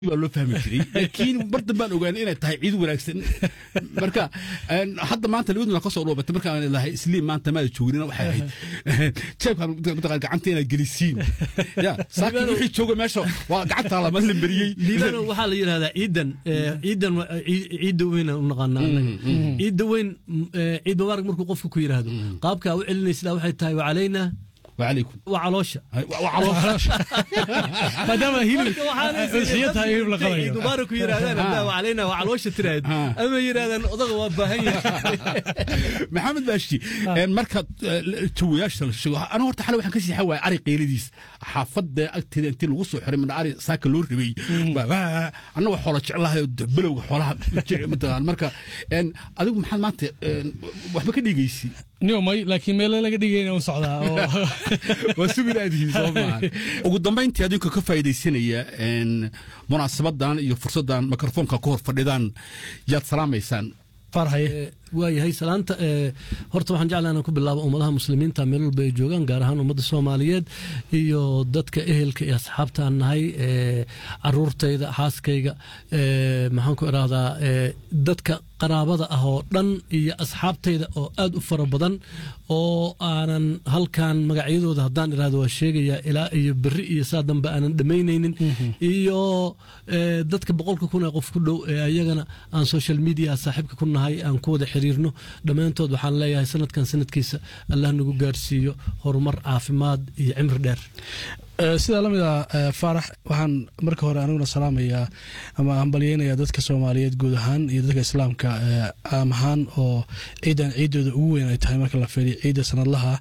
baa loo fahmi jiray laakiin mar dambaan ogaanay inay tahay ciid wanaagsan marka hadda maanta labaduna ka soo dhoobatay markaan lahay isliim maanta maada joognina waxay ahayd jeebka mataqaan gacanta inaad gelisiin ya saakiin wixii jooga meesha waa gacanta lama lamberiyey liibano waxaa la yidhahdaa ciidan ciidan ciidda weyn u naqaanaa ciidda weyn ciid mubaarak markuu qofku ku yidhaahdo qaabkaa u celinaysa waxay tahay wacalayna وعليكم وعلوشة maadaama hilib udxiyo tahay hilib la qalayo mubaarak ku yidhahdaan haddaa wacalayna wacaloosha tiraahd ama yidhahdaan odaga waa baahan yahay maxamed baashi marka jawayaasha la sheego anu horta xale waxaan ka siixan waaya ari qeyladiis xaafadda agteeda intii lagu soo xiray midna ari saaka loo rabay annaga xoola jeclahay belowga xoolaha mataqaan marka adigu maxaad maanta waxba ka dhigaysi niomay laakiin meele laga dhigayna u socdaa waa sugin aad yihiin soo maaha ugu dambayntii adinka ka faa'iidaysanaya munaasabadan iyo fursaddan mikrofoonka ku hor fadhidaan yaad salaamaysaan farhaye waayahay salaanta horta waxaan jeclaa inaan ku bilaabo ummadaha muslimiinta meel walba ay joogaan gaar ahaan ummadda soomaaliyeed iyo dadka ehelka iyo asxaabtaan nahay caruurtayda xaaskayga maxaan ku idhaahdaa dadka qaraabada ah oo dhan iyo asxaabtayda oo aad u fara badan oo aanan halkan magacyadooda haddaan idhahdo waa sheegayaa ilaa iyo berri iyo saa dambe aanan dhammaynaynin iyo dadka boqolka kun ee qof ku dhow ee ayagana aan social media saaxiibka ku nahay aan ku wada xiriirno dhammaantood waxaan leeyahay sanadkan sanadkiisa allah nagu gaarsiiyo horumar caafimaad iyo cimri dheer sidaa lamid ah faarax waxaan marka hore aniguna salaamayaa ama hambalyeynayaa dadka soomaaliyeed guud ahaan iyo dadka islaamka caam ahaan oo ciidan ciidooda ugu weyn ay tahay marka la fiiriyo ciidda sanadlaha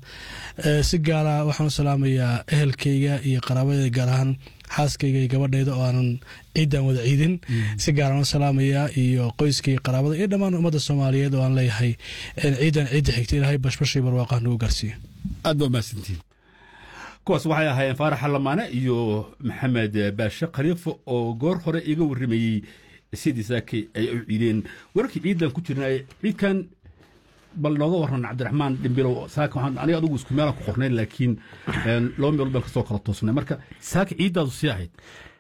si gaara waxaan u salaamayaa ehelkayga iyo qaraabadeyda gaar ahaan xaaskayga iyo gabadhayda oo aanan ciidan wada ciidin si gaaraan u salaamayaa iyo qoyskaiyo qaraabada iyo dhammaan ummadda soomaaliyeed oo aan leeyahay ciidan ciidda xigta ilaahay bashbashii barwaaqah nagu gaarsiiyo aad baa mahadsantiin kuwaas waxay ahaayeen faarax lamaane iyo maxamed baashe khaliifo oo goor hore iga warramayey sidii saake ay u ciideen wararkii ciidan ku jirna ciidkan bal nooga waran cabdiraxmaan dhimbilow saaka waxaan aniga adigu isku meelaan ku qornayn laakiin laba meelood baan kasoo kala toosnay marka saaka ciiddaadu sii ahayd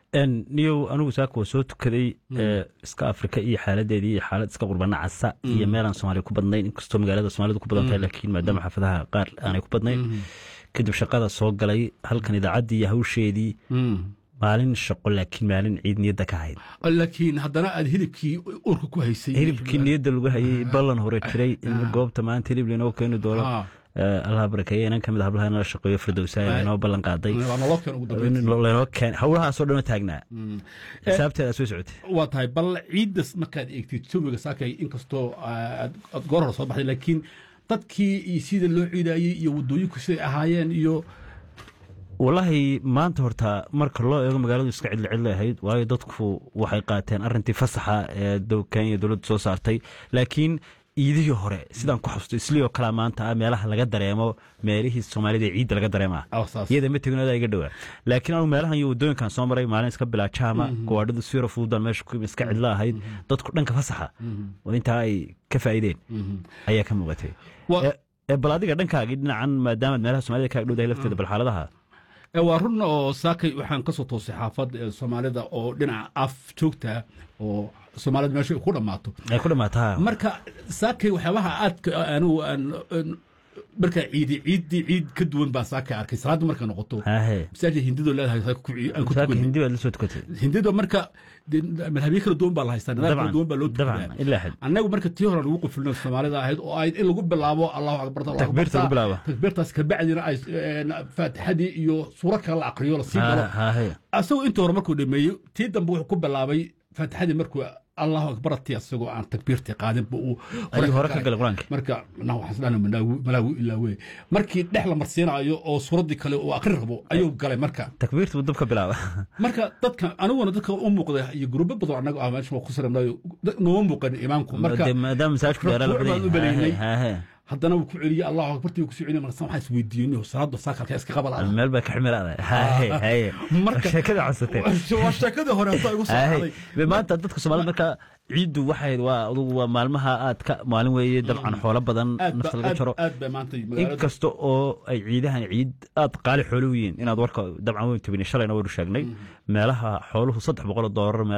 niyow anigu saaka waa soo tukaday iska afrika iyo xaaladeedii iyo xaalad iska qurbana casa iyo meelaan soomaaliya ku badnayn inkastoo magaalada soomaalida ku badan tahay laakiin maadaama xaafadaha qaar aanay ku badnayn kadib shaqada soo galay halkan idaacaddii iyo hawsheedii maalin shaqo laakiin maalin ciid niyadda ka hayd laakiin haddana aad hilibkii urka ku haysay hilibkii niyadda lagu hayay ballan hore jiray in goobta maanta hilib lainoo keeni doono allah barakeeye inan kamid hablaha inala shaqeeyo firdowsaaya inoo ballan qaaday lanoo keen howlahaasoo dhanoo taagnaa xisaabteeda soo socotay waa tahay bal ciiddas markaad eegtid jawiga saakay inkastoo aad goor hore soo baxday laakiin dadkii iyo sida loo ciidaayey iyo waddooyinku siday ahaayeen iyo wallaahi maanta horta marka loo eego magaaladu iska cidli cidli ahayd waayo dadku waxay qaateen arrintii fasaxa ee kenya dowladdu soo saartay laakiin iidihii hore sidaan ku xasusto islii oo kalea maanta ah meelaha laga dareemo meelihii soomaalida ee ciidda laga dareema iyada ma tegin adaa iga dhowaa laakiin anu meelahan iyo waddooyinkan soo maray maalin iska bilaa jaama gawaadhadu siro fududan meesha ku iska cidlo ahayd dadku dhanka fasaxa oo intaa ay ka faa'iideen ayaa ka muuqatay bal adiga dhankaagii dhinacan maadaamaad meelaha soomaalida kaaga dhowdahay lafteeda bal xaaladaha waa run oo saakay waxaan ka soo toosay xaafad soomaalida oo dhinaca af joogta oo soomaalida meesha ku dhammaato ay ku dhammaataa marka saakay waxyaabaha aadka anigu aan markaa ciidi ciiddii ciid ka duwan baa saakay arkay salaadda markay noqoto masaajid hindidoo leedahay aan ku tukan hindi baad la soo tukatay hindida marka madhabyo kala duwan baa la haystaa nidaam kala duwan baa loo tukadaa annagu marka tii hore lagu qufulno soomaalida ahayd oo ahayd in lagu bilaabo allahu akbar takbiirta lagu bilaabo takbiirtaas kabacdina ay faatixadii iyo suuro kale la aqriyo la sii galo asagoo intii hore markuu dhameeyey tii dambe wuxuu ku bilaabay faatixadii markuu allahu akbarati asagoo aan takbiirtii qaadin bu uu hore ka galay qur-aanka marka waxaan malaawi ilaa wey markii dhex la marsiinayo oo suuraddii kale uu akri rabo ayuu galay marka takbiirta buu dabka bilaaba marka dadka aniguna dadka u muuqda iyo gurubo badan annaga ah meesha waa ku saranayo nooma muuqan imaamku marka maadaama masaajku dheeraa haddana wuu ku celiyey allahu akbartii ku soo celiy marka waxaa isweydiiyey salaada saakalka iska qabal meel baa ka ximiraada marka sheekada codsatay waa sheekadii hore inta igu soo maanta dadka soomaalida marka ciiddu waxay waa adugu waa maalmaha aad ka maalin weeye dabcan xoolo badan nafta laga jaro inkasta oo ay ciidahan ciid aad qaali xoolo u yihiin inaad warka dabcan weyn tabini shalayna waynu sheegnay meelaha xooluhu saddex boqol oo doolar